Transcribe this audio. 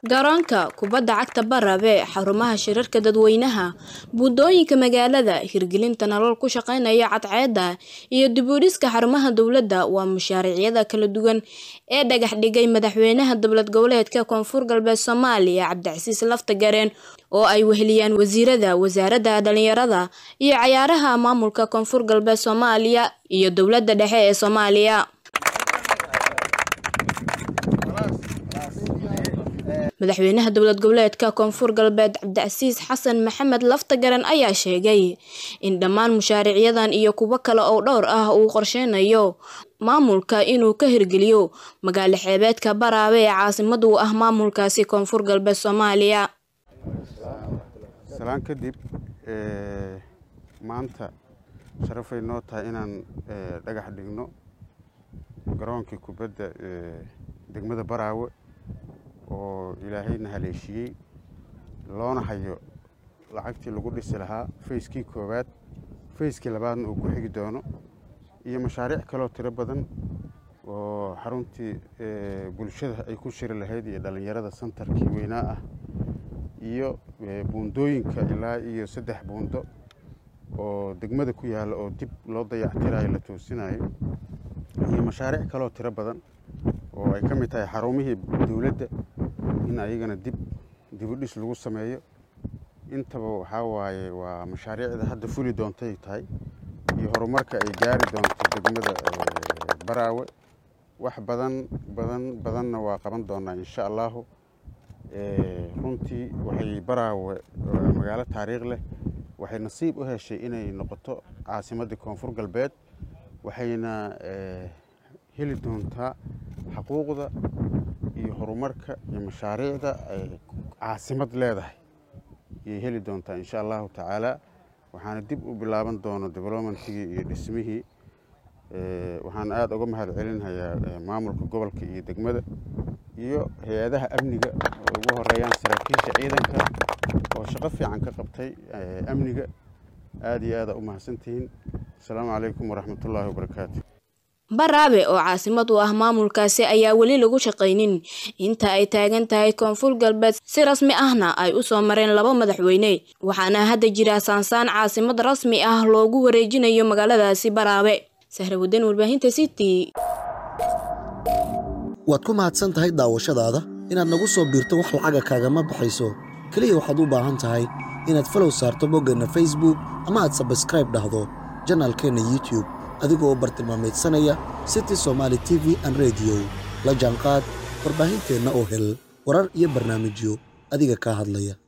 garoonka kubadda cagta Barabe xarumaha shirarka dadweynaha buundooyinka magaalada hirgelinta nalal ku shaqeynaya cadceedda iyo dib u dhiska xarumaha dowladda waa mashaariicda kala duwan ee dhagax dhigay madaxweynaha dowlad goboleedka koonfur galbeed Soomaaliya Cabdicasiis Laftagareen oo ay weheliyaan wasiirada wasaaradda dhalinyarada iyo cayaaraha maamulka koonfur galbeed Soomaaliya iyo dowladda dhexe ee Soomaaliya madaxweynaha dowlad goboleedka koonfur galbeed cabdicasiis xasan maxamed laftagaran ayaa sheegay in dhammaan mushaariicyadan iyo kuwo kale oo dhowr ah uu qorsheynayo maamulka inuu ka hirgeliyo magaalo xeebeedka baraabe ee caasimad u ah maamulkaasi koonfur galbeed soomaaliya salaan kadib maanta sharafay noo tahay inaan dhagax dhigno garoonkii kubadda degmada baraawe oo ilaahayna haleeshiyey loona hayo lacagtii lagu dhisi lahaa fayskii koowaad fayskii labaadna uu ku xigi doono iyo mashaariic kaloo tiro badan oo xaruntii bulshada ay ku shiri lahayd iyo dhallinyarada santarkii weynaa ah iyo buundooyinka ilaa iyo saddex buundo oo degmada ku yaalla oo dib loo dayactirayo la toosinayo iyo mashaariic kaloo tiro badan oo ay ka mid tahay xarumihii dowladda in ayagana dib dibudhis lagu sameeyo intaba waxaa waaye waa mashaariicda hadda fuli doontay tahay iyo horumarka ay gaari doonto degmada baraawe wax badan badan badanna waa qaban doonaa insha allahu runtii waxay baraawe magaalo taariikh leh waxay nasiib u heshay inay noqoto caasimadda koonfur galbeed waxayna heli doontaa xaquuqda iyo horumarka iyo mashaariicda ay caasimad leedahay ayay heli doontaa insha allahu tacaala waxaana dib u bilaaban doono developmentigii iyo dhismihii waxaan aada uga mahad celinhayaa maamulka gobolka iyo degmada iyo hay-adaha amniga oo ugu horeeyaan saraakiisha ciidanka oo shaqo fiican ka qabtay amniga aada iyo aada u mahadsantihiin asalaamu calaykum waraxmatullaahi wabarakaatu baraabe oo caasimad u ah maamulkaasi ayaa weli lagu shaqaynin inta ay taagan tahay koonfur galbeed si rasmi ahna ay u soo mareen laba madaxweyne waxaana hadda jira saansaan caasimad rasmi ah loogu wareejinayo magaaladaasi baraabe sahrawadan warbaahinta city waad ku mahadsan tahay daawashadaada inaad nagu soo biirto wax lacaga kaagama baxayso keliya waxaad u baahan tahay inaad falow saarto boggeenna facebook ama aad sabskraib dhahdo janaalkeenna youtube adigoo bartilmaamaydsanaya city somaali t v an rediyo la jaanqaad warbaahinteenna oo hel warar iyo barnaamijyo adiga kaa hadlaya